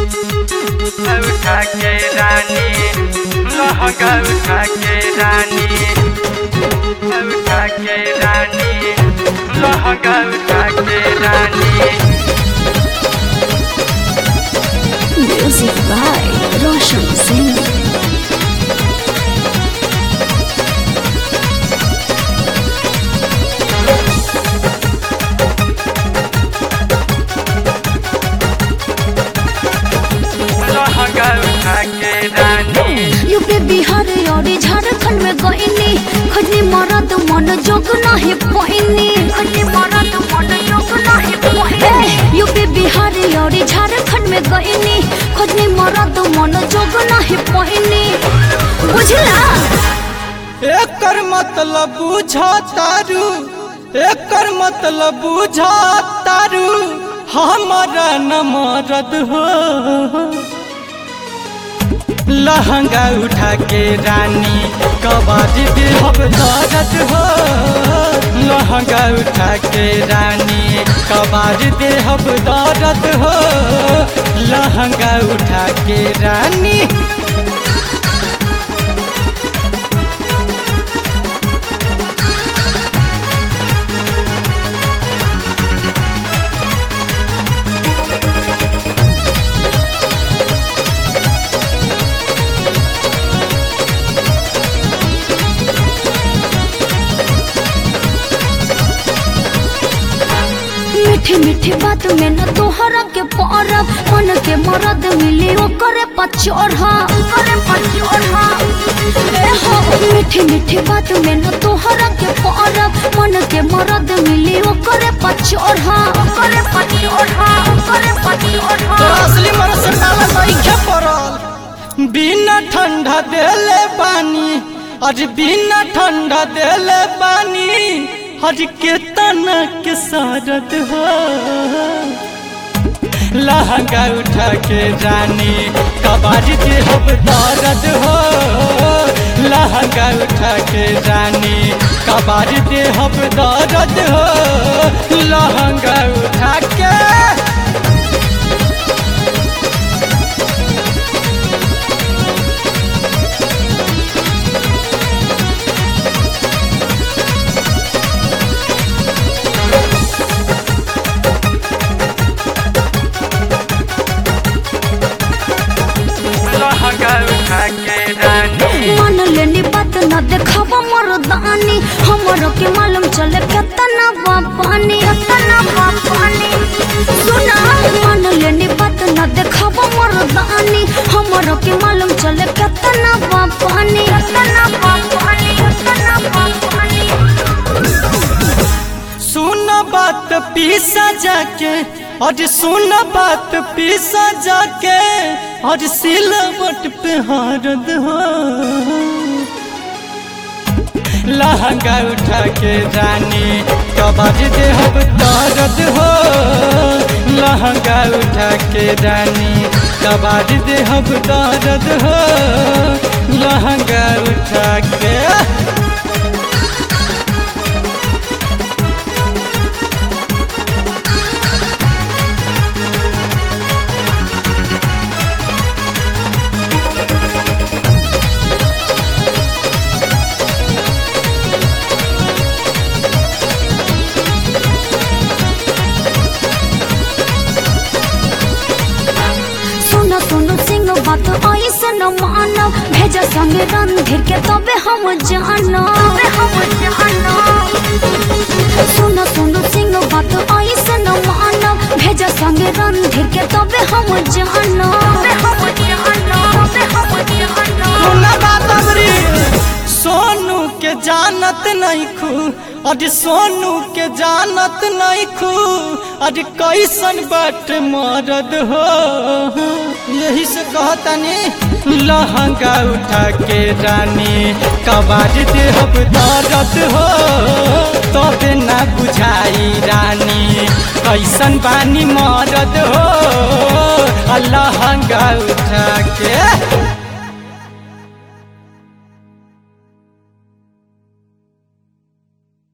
उठा के रानी लहंगा उठा के रानी उठा के रानी लहंगा उठा के रानी Music by Roshan Singh. लहंगा उठा के रानी यूपी बिहार और झारखंड में गईनी खजनी मरद मन जोग नहीं पहिनी खजनी मरद मन जोग नहीं पहिनी यूपी बिहार और झारखंड में गईनी खजनी मरद मन जोग नहीं पहिनी बुझला एकर मतलब बुझा तारू एकर मतलब बुझा तारू हमारा न मरद हो लहंगा उठा के रानी कबाड़ी भी हम दर्द हो लहंगा उठा के रानी कबाड़ी दे हम दर्द हो लहंगा उठा के रानी मीठी मीठी बात में न तोहरा के परब मन के मरद मिली ओकरे पचोरहा ओकरे पचोरहा ए हो मीठी मीठी बात में न तोहरा के परब मन के मरद मिली ओकरे पचोरहा ओकरे पचोरहा ओकरे पचोरहा तोरा असली मन से काला नइखे पड़ल बिना ठंडा देले पानी आज बिना ठंडा देले पानी आज के तना के सारत हो लहंगा उठा के रानी कबाड़ी दे हम दर्द हो लहंगा उठा के रानी कबाड़ी दे हम दर्द हो लहंगा उठा के लहंगा उठा के रानी मन लेनी बात न देखावा मरदानी हमरो के मालूम चले केतना बापानी केतना बापानी सुना मन लेनी बात न देखावा मरदानी हमरो के मालूम चले केतना बापानी केतना बापानी केतना बापानी सुन बात पीसा जाके और सुन बात पीसा जाके और सिलवट पे हारद हो लहंगा उठा के रानी कबाड़ी दे हम दर्द हो लहंगा उठा के रानी कबाड़ी दे हम दर्द हो लहंगा उठा के सुनो सुनो सिंह बात ऐसे न मानो भेजा संगे रणधीर के तबे हम जानो तबे हम जानो सुनो सुनो सिंह बात ऐसे न मानो भेजा संगे रणधीर के तबे हम जानो तबे हम जानो तबे हम जानो सुना बात अबरी सोनू के जानत नहीं खू अरे सोनू के जानत नहीं खू अरे कैसन बाट मरद हो यही से कहतनी लहंगा उठा के रानी कबाड़ दे हम दर्द हो तबे ना बुझाई रानी कैसन बानी मरद हो आ लहंगा उठा के